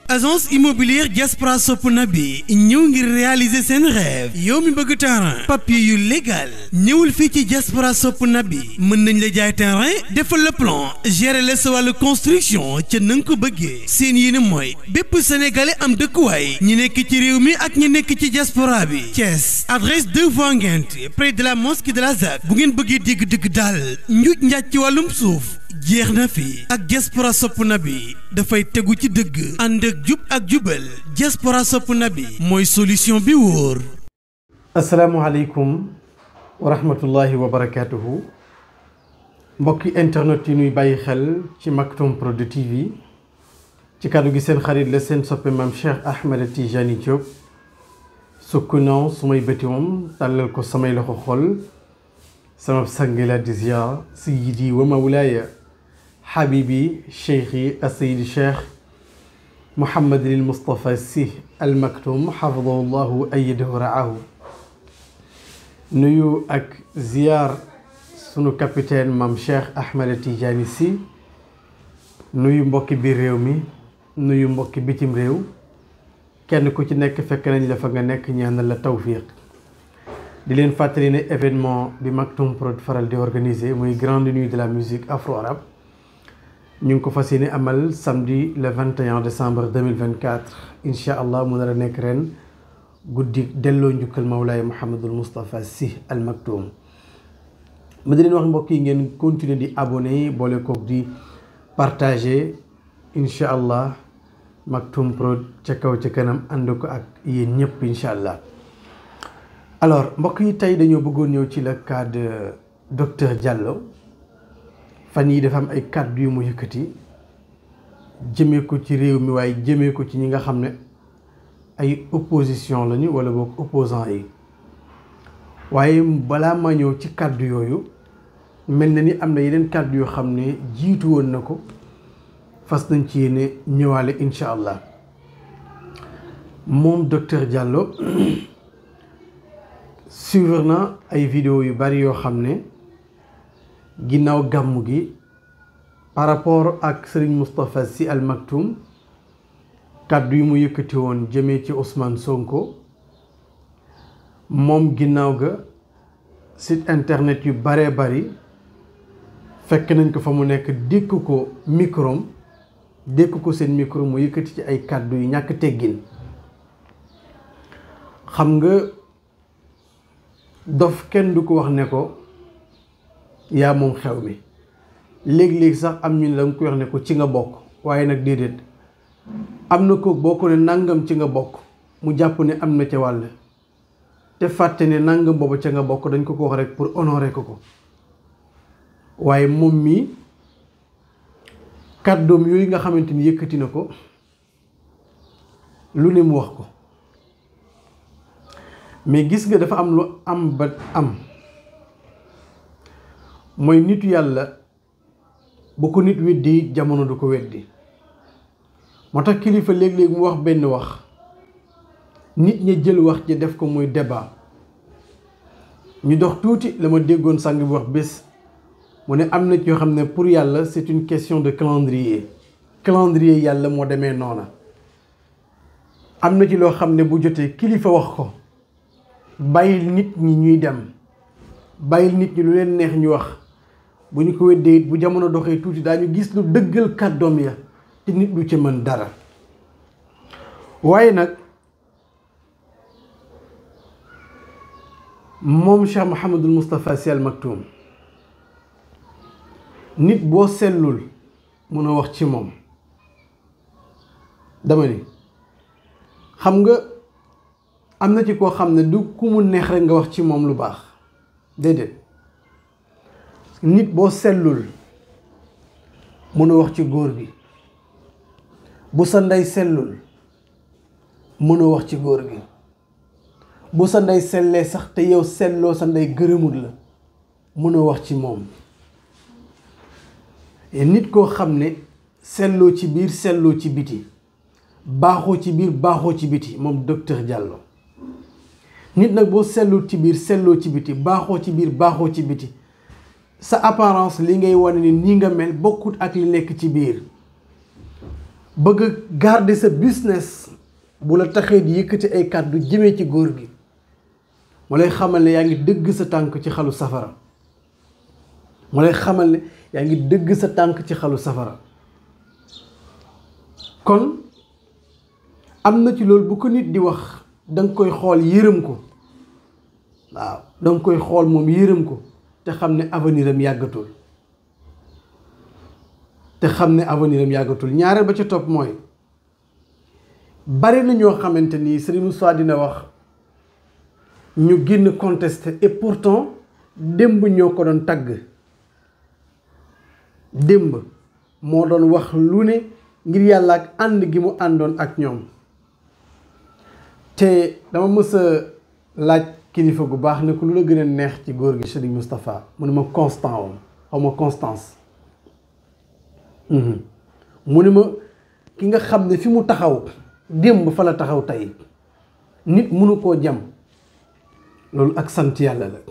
agence immobilière Diaspora sopp na bi ñëw ngir réaliser seen rêve yow mi bëgg terrain papier yu légal ñëwul fii ci Diaspora sopp na bi mën nañ la jaay terrain defal le plan gérer la sa wàllu construction ca na nga ko bëggee seen yéene mooy bépp sénégalais am dëkkuwaay ñi nekk ci réew mi ak ñi nekk ci diaspora bi Thiès adresse 2 voies Nguinth près de la mosquée de la ZAC bu ngeen bëggee dégg dëgg daal njuuj njaaj ci wàllum suuf jeex na fi ak diaspora sopp na bi dafay tegu ci dëgg ànd ak jub ak jubal diaspora sopp na bi mooy solution bi wóor asalaamualeykum wa rahmatullahi wa barakaatuhu mbokki internet yi ñuy bàyyi xel ci Maktoum Prod TV ci kàddu gi seen xarit la seen soppe maam Cheikh Ahmed Tijani Diop sukk naw sumay bëti moom tàllal ko samay loxo xol sama sangi la di ziyaar sayyidi wa mawlaaya xabibi cheikhi asayid cheikh Mouhamadul Moustapha Sy Al Maktoum xafidahu llahu ayyadahu raahu nuyu ak ziyaar sunu capitaine maam Cheikh Ahmed Tidiane Sy nuyu mbokki biir réew mi nuyu mbokki bitim réew kenn ku ci nekk fekk nañ la fa nga nekk ñaanal la tawfiq di leen fàttali ne événement bi Maktoum Prod faral di organiser muy grande nuit de la musique afro-arabe ñu ngi ko fas yéene amal samedi le 21 décembre 2024 incha allah mu nar a nekk ren guddi delloo njukkal Mawlaay Mouhamadul Moustapha Sy Al Maktoum ma di leen wax mbokk yi ngeen continuer di abonné boole kook di partager incha allah Maktoum Prod ca kaw ca kanam ànd ko ak yéen ñëpp incha allah. alors mbokk yi tey dañoo bëggoon ñëw ci le cas de docteur Diallo fan yi dafa am ay kàddu yu mu yëkkati jëmee ko ci réew mi waaye jëmee ko ci ñi nga xam ne ay opposition lañu wala boog opposant yi waaye balaa ma ñëw ci kàddu yooyu mel na ni am na yeneen kàddu yoo xam ne jiitu woon na ko fas nañ ci yéene ñëwaale incha allah moom docteur Diallo suivre na ay vidéo yu bari yoo xam ne ginnaaw gàmmu gi par rapport ak Serigne Moustapha Sy Al Maktoum kàddu yi mu yëkkati woon jëmee ci Ousmane Sonko moom ginnaaw ga site internet yu baree bari fekk nañ ko fa mu nekk dékk ko microm dékk ko seen micro mu yëkkati ci ay kàddu yu ñàkk teggin xam nga dof kenn du ko wax ne ko yaa moom xew mi léegi-léegi sax am ñu ne danga ko wax ne ko ci nga bokk waaye nag déedéet am na ko boo ko ne nangam ci nga bokk mu jàpp ne am na ca wàll te fàtte ne nangam boobu ca nga bokk dañ ko ko wax rek pour honorer ko ko waaye moom mii kàddoom yooyu nga xamante ni yëkkati na ko lu ne mu wax ko mais gis nga dafa am lu am ba am mooy nitu yàlla bu ko nit weddi jamono du ko weddi moo tax kilifa léeg-léeg mu wax benn wax nit ña jël wax ji def ko muy débat ñu dox tuuti la ma déggoon sang bi wax bés mu ne am na ci yoo xam ne pour yàlla c'est une question de calendrier calendrier yàlla moo demee noona am na ci loo xam ne bu jotee kilifa wax ko bàyyil nit ñi ñuy dem bàyyil nit ñi lu leen neex ñu wax bu ñu ko weddee it bu jamono doxee tuuti daañu gis lu dëggal kàddoom ya te nit du ci mën dara waaye nag moom Cheikh Mouhamadul Moustapha Sy Al Maktoum nit boo sellul mun a wax ci moom dama ni xam nga am na ci koo xam ne du ku mu neex rek nga wax ci moom lu baax déedéet nit boo sellul mun a wax ci góor gi bu sa ndey sellul mun a wax ci góor gi bu sa ndey sellee sax te yow selloo sa ndey gërëmut la mun a wax ci moom nit koo xam ne selloo ci biir selloo ci biti baaxoo ci biir baaxoo ci biti moom docteur Diallo nit nag boo sellul ci biir selloo ci biti baaxoo ci biir baaxoo ci biti sa apparence li ngay wane ni nii nga mel bokkut ak li nekk ci biir bëgg a garder sa business bu la taxee di yëkkati ay kàddu jëmee ci góor gi mu lay xamal ne yaa ngi dëgg sa tànk ci xalu safara mu lay xamal ne yaa ngi dëgg sa tànk ci xalu safara kon am na ci loolu bu ko nit di wax danga koy xool yërëm ko waaw danga koy xool moom yërëm ko te xam ne avenir am yàggatul te xam ne avenir am yàggatul ñaareel ba ca topp mooy bari na ñoo xamante ni Serigne Moussa dina wax ñu génn contesté et pourtant démb ñoo ko doon tagg démb moo doon wax lu ne ngir yàlla ak ànd gi mu àndoon ak ñoom te dama mës a laaj kilifa gu baax ne ko lu la gën a neex ci góor gi Serigne Moustapha mu ne ma constant woon xaw ma constance mu ne ma ki nga xam ne fi mu taxaw démb fa la taxaw tey nit mënu koo jam loolu ak sant yàlla la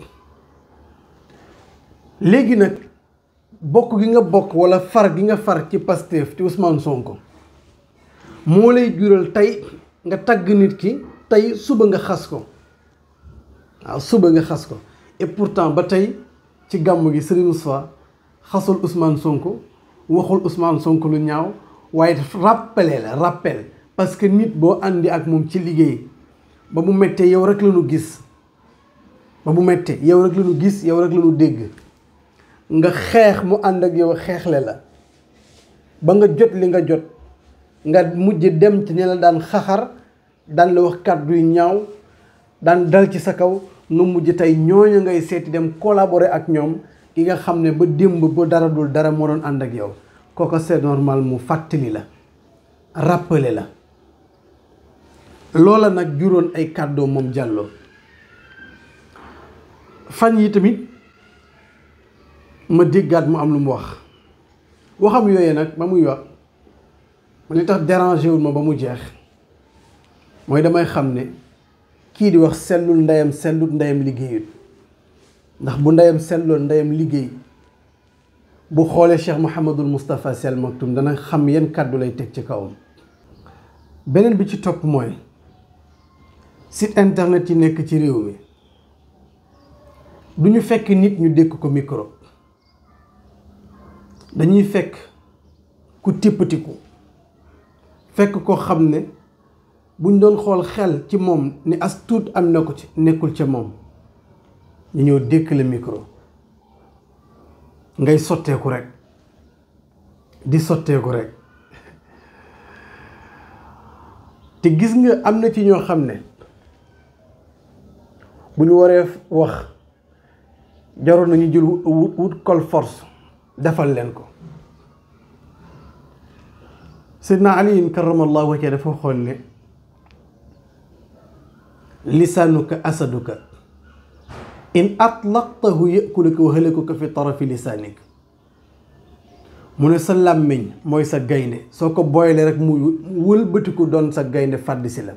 léegi nag bokk gi nga bokk walla far gi nga far ci Pastef ci Ousmane Sonko moo lay jural tey nga tagg nit ki tey suba nga xas ko waaw suba nga xas ko et pourtant ba tey ci gàmm gi Serigne Moussa xasul Ousmane Sonko waxul Ousmane Sonko lu ñaaw waaye rappelé la rappel parce que nit boo àndi ak moom ci liggéey ba mu méttee yow rek la ñu gis ba mu méttee yow rek la ñu gis yow rek la ñu dégg nga xeex mu ànd ak yow xeexle la ba nga jot li nga jot nga mujj dem ci ña la daan xaxar daan la wax kàddu yu ñaaw daan dal ci sa kaw nga mujj tey ñooñu ngay seeti dem collaborer ak ñoom ki nga xam ne ba démb ba dara dul dara moo doon ànd ak yow kooku c'est normal mu fàttali la rappeler la loola nag juróon ay kàddoo moom Diallo fan yi tamit ma déggaat mu am lu mu wax waxam yooyee nag ba muy wax ma li tax dérangé wul ma ba mu jeex mooy damay xam ne kii di wax sellul ndeyam sellut ndeyam liggéeyut ndax bu ndeyam selloon ndeyam liggéey bu xoolee Cheikh Mouhamadul Moustapha Sel Maktoum dana xam yan kàddu lay teg ci kawam beneen bi ci topp mooy site internet yi nekk ci réew mi du ñu fekk nit ñu dékk ko micro dañuy fekk ku tippatiku fekk ko xam ne buñ doon xool xel ci moom ni as tuut am na ko ci nekkul ca moom ñu ñëw dékk la micro ngay sotteeku rek di sotteeku rek te gis nga am na ci ñoo xam ne bu ñu waree wax jaroon nañu jël wut wut col force defal leen ko Seydina Ali karamallahu wajhahu dafa xool ne lisaanuka asaduka in atlaqtahu yakuluka wa halakuka fi tarafi lisaanik mu ne sa làmmiñ mooy sa gaynde soo ko boylee rek mu wëlbatiku doon sa gaynde fàdd si la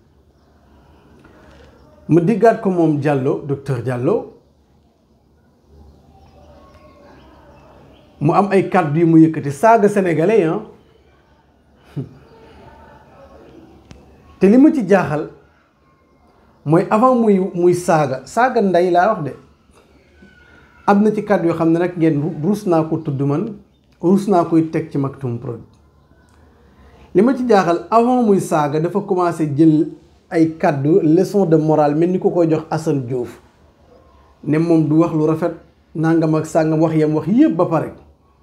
mu diggaat ko moom Diallo docteur Diallo mu am ay kàddu yu mu yëkkati saaga sénégalais ah te li ma ci jaaxal mooy avant muy muy saaga saaga ndey laa wax de am na ci kàddu yoo xam ne nag ngeen ruus naa ko tudd man ruus naa koy teg ci Maktoum Prod li ma ci jaaxal avant muy saaga dafa commencé jël ay kàddu leçon de morale mel ni ko koy jox Assane Diouf ne moom du wax lu rafet nangam ak sàngam wax yam wax yëpp ba pare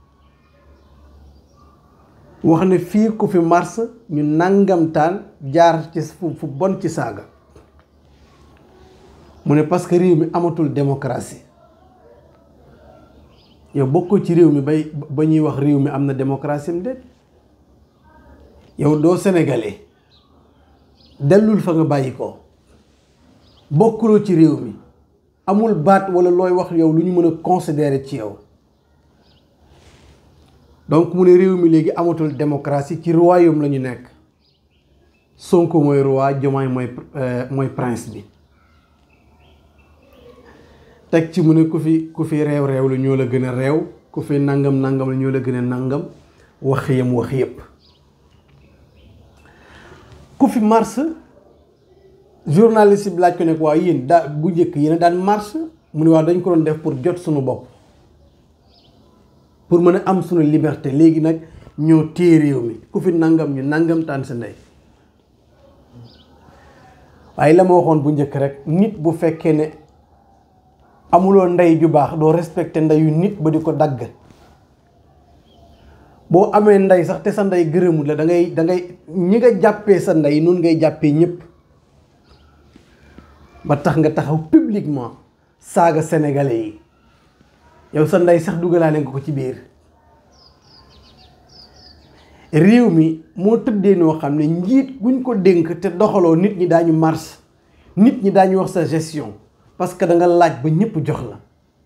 wax ne fii ku fi mars ñu nangamtaan jaar ci fu bon ci saaga mu ne parce que réew mi amatul démocratie yow bokkoo ci réew mi bay ba ñuy wax réew mi am na démocratie am déet yow doo sénégalais dellul fa nga bàyyi ko bokkuloo ci réew mi amul baat walla looy wax yow lu ñu mën a considérer ci yow donc mu ne réew mi léegi amatul démocratie ci royaume la ñu nekk Sonko mooy roi Diomaye mooy mooy prince bi teg ci mu ne ku fi ku fi réew réew la ñoo la gën a réew ku fi nangam nangam la ñoo la gën a nangam wax yam wax yépp ku fi mars journaliste bi laaj ko ne waaw yéen daa bu njëkk yéen daan mars mu ne waaw dañ ko doon def pour jot suñu bopp pour mën a am suñu liberté léegi nag ñoo téye réew mi ku fi nangam ñu nangam taan sa ndey waaye la ma waxoon bu njëkk rek nit bu fekkee ne amuloo ndey ju baax doo respecté ndeyu nit ba di ko dagg boo amee ndey sax te sa ndey gërëmul la da ngay da ngay ñi nga jàppee sa ndey noonu ngay jàppee ñëpp ba tax nga taxaw publiquement saaga sénégalais yi yow sa ndey sax dugalaale nga ko ci biir réew mi moo tëddee noo xam ne njiit guñ ko dénk te doxaloo nit ñi daañu mars nit ñi daañu wax sa gestion parce que da nga laaj ba ñëpp jox la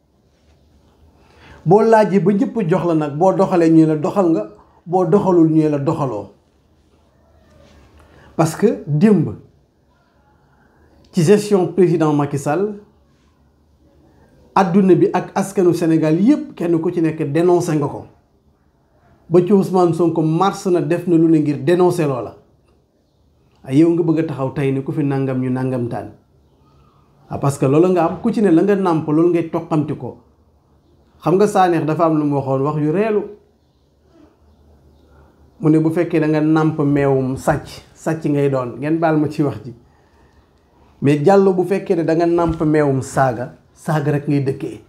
boo laajee ba ñëpp jox la nag boo doxalee ñu la doxal nga boo doxalul ñu la doxaloo parce que démb ci gestion président Macky Sall adduna bi ak askanu Sénégal yépp kenn ku ci nekk dénoncé nga ko ba ci Ousmane Sonko mars na def na lu ne ngir dénoncé loola ay yow nga bëgg a taxaw tey ne ku fi nangam ñu nangam taan ah parce que loolu nga am ku ci ne la nga nàmp loolu ngay toqamti ko xam nga saaneex dafa am lu mu waxoon wax yu reelu mu ne bu fekkee da nga nàmp meewum sàcc sàcc ngay doon ngeen baal ma ci wax ji mais jàllo bu fekkee ne da nga nàmp meewum saaga saaga rek ngay dëkkee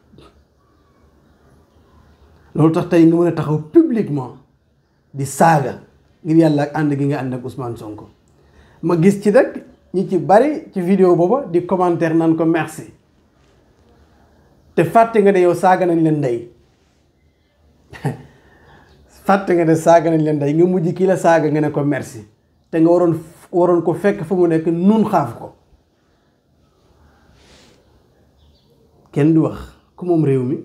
loolu tax tey nga mën a taxaw publiquement di saaga ngir yàlla ak ànd gi nga ànd ak Ousmane Sonko ma gis ci rek ñi ci bari ci vidéo booba di commentaire naan ko merci te fàtte nga ne yow saaga nañ leen ndey fàtte nga ne saaga nañ leen ndey nga mujj kii la saaga nga ne ko merci te nga waroon waroon ko fekk fa mu nekk nun xaaf ko kenn du wax ku moom réew mi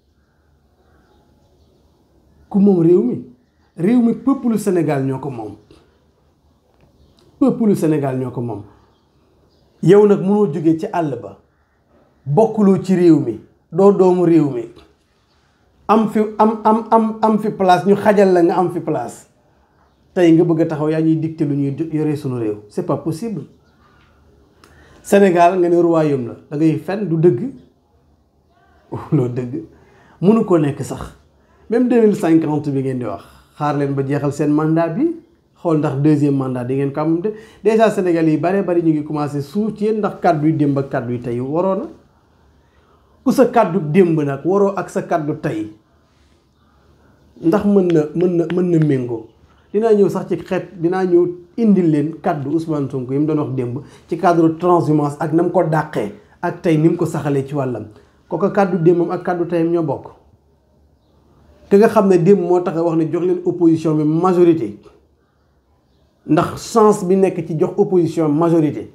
ku moom réew mi réew mi peuple Sénégal ñoo ko moom peuple Sénégal ñoo ko moom yow nag mënoo jóge ci àll ba bokkuloo ci réew mi doo doomu réew mi am fi am am am am fi place ñu xajal la nga am fi place tey nga bëgg a taxaw yaa ñuy dicté lu ñuy yore sunu réew c'est pas possible Sénégal nga ne royaume la da ngay fen du dëgg loo dëgg mënu ko nekk sax même deux mille cinquante bi ngeen di wax xaar leen ba jeexal seen mandat bi xool ndax deuxième mandat di ngeen ko am de déjà Sénégal yi bare bari ñu ngi commencé suuf ci yéen ndax kàddu yu démb ak kàddu yu tey waroo na ku sa kàddu démb nag waroo ak sa kàddu tey ndax mën na mën na mën na méngoo dinaa ñëw sax ci xeet dinaa ñëw indil leen kàddu Ousmane Sonko yi mu doon wax démb ci cadre transhumance ak na mu ko dàqee ak tey ni mu ko saxalee ci wàllam kooku kàddu démbam ak kàddu teyam ñoo bokk ki nga xam ne démb moo tax wax ne jox leen opposition bi majorité ndax chance bi nekk ci jox opposition majorité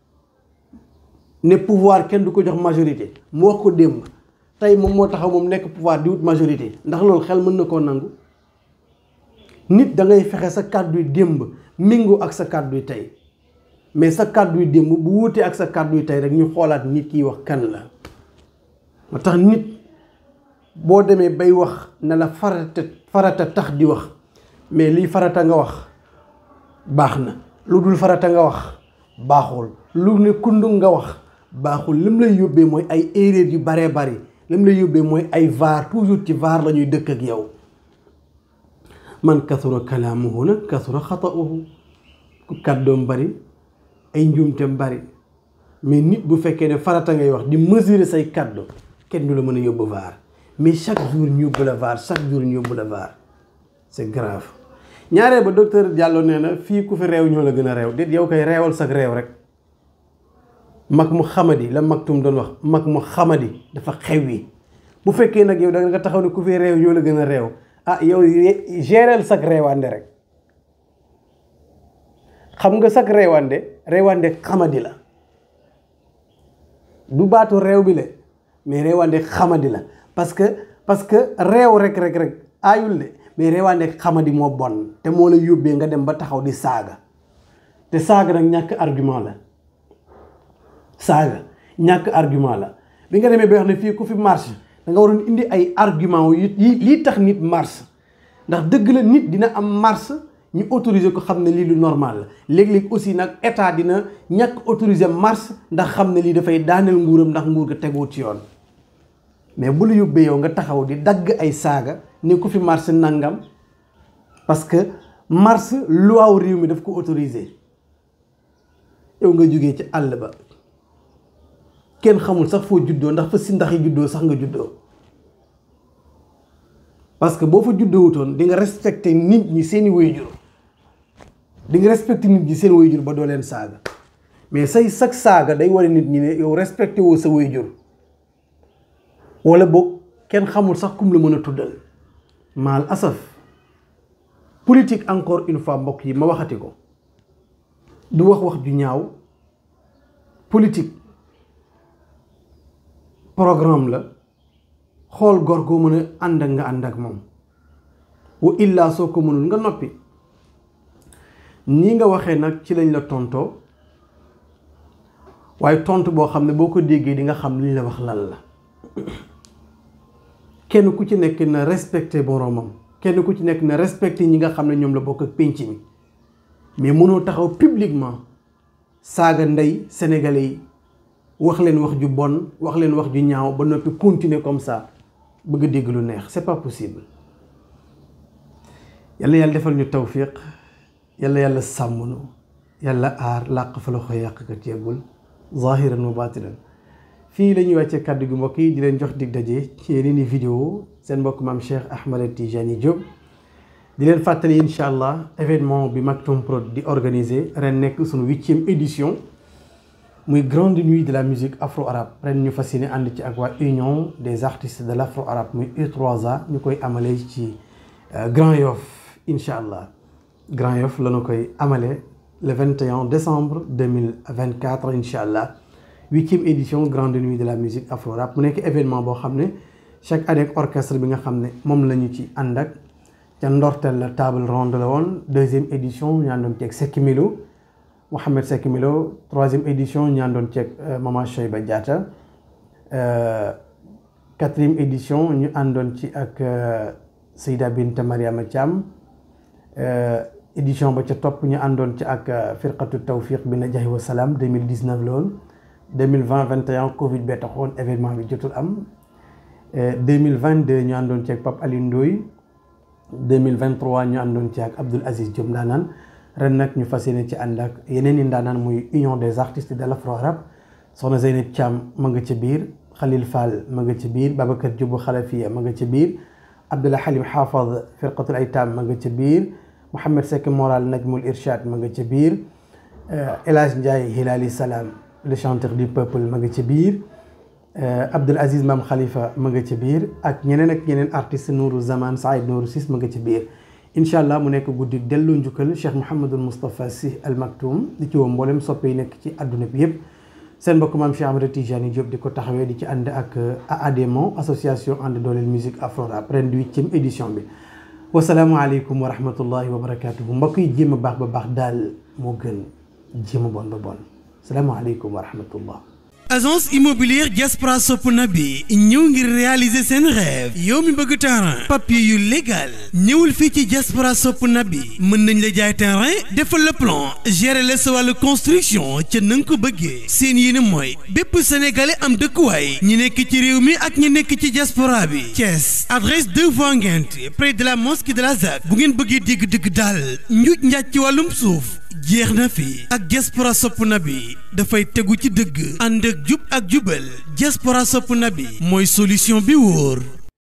ne pouvoir kenn du ko jox majorité mu wax ko démb tey moom moo taxaw moom nekk pouvoir di wut majorité ndax loolu xel mën na koo nangu nit da ngay fexe sa kàddu yu démb méngoo ak sa kàddu yu tey mais sa kàddu yu démb bu wuutee ak sa kàddu yu tey rek ñu xoolaat nit kiy wax kan la moo tax nit boo demee bay wax ne la farata farata tax di wax mais lii farata nga wax baax na lu dul farata nga wax baaxul lu ne kundu nga wax baaxul lim lay yóbbee mooy ay erreur yu baree bari lim lay yóbbee mooy ay vaar toujours ci vaar la ñuy dëkk ak yow man kasura kalaamuhu nag kasura xata'uhu ku kàddoom bari ay njuumteem bari mais nit bu fekkee ne farata ngay wax di mesurer say kàddu kenn du la mën a yóbbu vaar mais chaque jour ñu yóbbu la vaar chaque jour ñu yóbbu la vaar c'est grave ñaareel ba docteur Diallo nee na fii ku fi réew ñoo la gën a réew déet yow koy réewal sag réew rek mag mu xamadi la magtum doon wax mag mu xamadi dafa xew yi bu fekkee nag yow da nga taxaw ne ku fi réew ñoo la gën a réew ah yow géreel sag réewande rek xam nga sag réewande réewande xamadi la du baatu réew bi la mais réewande xamadi la parce que parce que réew rek rek rek aayul de mais réewande xamadi moo bon te moo la yóbbee nga dem ba taxaw di saaga te saaga nag ñàkk argument la saaga ñàkk argument la bi nga demee ba wax ne fii ku fi marche da nga waroon indi ay argument yi lii tax nit marche ndax dëgg la nit dina am marche ñu autoriser ko xam ne lii lu normal la léeg-léeg aussi nag état dina ñàkk autoriser marche ndax xam ne lii dafay daaneel nguuram ndax nguur ga teguwut ci yoon mais bu la yóbbee yow nga taxaw di dagg ay saaga ni ku fi marche nangam parce que marche loi réew mi daf ko autoriser yow nga jógee ci àll ba kenn xamul sax foo juddoo ndax fa si ndax yi juddoo sax nga juddoo parce que boo fa juddoo wutoon di nga respecté nit ñi seeni waajur di nga respecté nit ñi seen waajur ba doo leen saaga mais say sag saaga day wane nit ñi ne yow respecté woo sa waajur wala boog kenn xamul sax kum la mën a tuddal maal asaf politique encore une fois mbokk yi ma waxati ko du wax wax ju ñaaw politique programme la xool góor goo mën a ànd ak nga ànd ak moom wa illaa soo ko mënul nga noppi nii nga waxee nag ci lañ la tontoo waaye tontu boo xam ne boo ko déggee di nga xam li ñu la wax lan la kenn ku ci nekk na respecté boroomam kenn ku ci nekk na respecté ñi nga xam ne ñoom la bokk ak pénc mi mais mënoo taxaw publiquement saaga ndey sénégalais yi wax leen wax ju bon wax leen wax ju ñaaw ba noppi continuer comme ça bëgg a dégg lu neex c'est pas possible yàlla yàlla defal ñu tawfiq yàlla yàlla sàmm nu yàlla aar làq fa la ko yàq kat yeggul zahiran wa batinan fii la ñuy wàccee kàddu gi mbokk yi di leen jox dig daje ci yeneen i vidéo seen mbokk maam Cheikh Ahmed Tijani Diop di leen fàttali incha allah événement bi Maktoum Prod di organiser ren nekk suñu huitième édition muy grande nuit de la musique afro arabe ren ñu fas yéene ànd ci ak waa union des artistes de l' afro arabe muy U3A ñu koy amalee ci Grand Yoff incha allah Grand Yoff la ñu koy amalee le 21 décembre 2024 incha allah huitième édition grande nuit de la musique afro arabe mu nekk événement boo xam ne chaque année ak orchestre bi nga xam ne moom la ñu ci ànd ak ca ndorteel la table ronde la woon deuxième édition ñu àndoon ceeg Seck Milo Mouhamed Seck Milo troisième édition ñu àndoon ceeg Mama Cheyba Diatta quatrième édition ñu àndoon ci ak Seyda Binta Mariama Thiam édition ba ca topp ñu àndoon ci ak firqatu tawfiq bi najahi wa salaam 2019 la woon 2020 21 Covid bee taxoon événement bi jotul am 2022 ñu àndoon ci ak Pape Alioune Ndoye 2023 ñu àndoon ci ak Abdoul Aziz Diop ndaanaan ren nag ñu fas yéene ci ànd ak yeneen i ndaanaan muy union des artistes de l'afro arabe soxna Zeynep Thiam ma nga ca biir Khalil Fall ma nga ca biir Babacar Diop Khalafiya ma nga ca biir Abdullah Halim Hafaz firqatul aytam ma nga ca biir Mouhamed Seck Moral Najmul Irshad ma nga ca biir El Hadj Ndiaye Hilali Salam le chanteur du peuple ma nga ca biir Abdoul Aziz Mam Khalifa ma nga ca biir ak ñeneen ak ñeneen artiste Nourou Zaman Saïd Nourou Sis ma nga ca biir incha allah mu nekk guddi delloo njukkal Cheikh Mouhamadul Moustapha Sy Al Maktoum di ci woo mboolem soppe yi nekk ci àdduna bi yëpp seen mbokk maam Cheikh Ahmed Tijani Diop di ko taxawee di ci ànd ak AADMO association ànd dooleel musique afro rap ren di huitième édition bi wasalaamualeykum wa rahmatullahi wa barakatuhu mbokk yi jéem a baax ba baax daal moo gën jéem a bon ba bon salaamualeykum wa rahmatullah agence immobilière Diaspora Sopp Nabi ñëw ngir réaliser seen rêve yow mi bëgg terrain papier yu légal ñëwul fii ci Diaspora Sopp Nabi mën nañ la jaay terrain defal le plan gérer la sa wàllu construction ca na nga ko bëggee seen yéene mooy bépp sénégalais am dëkkuwaay ñi nekk ci réew mi ak ñi nekk ci diaspora bi Thiès adresse 2 voies Nguinth près de la mosquée de la ZAC bu ngeen bëggee dégg dëgg daal njuuj njaaj ci wàllum suuf jeex na fi ak diaspora sopp na bi dafay tegu ci dëgg ànd ak jub ak jubal diaspora sopp na bi mooy solution bi wóor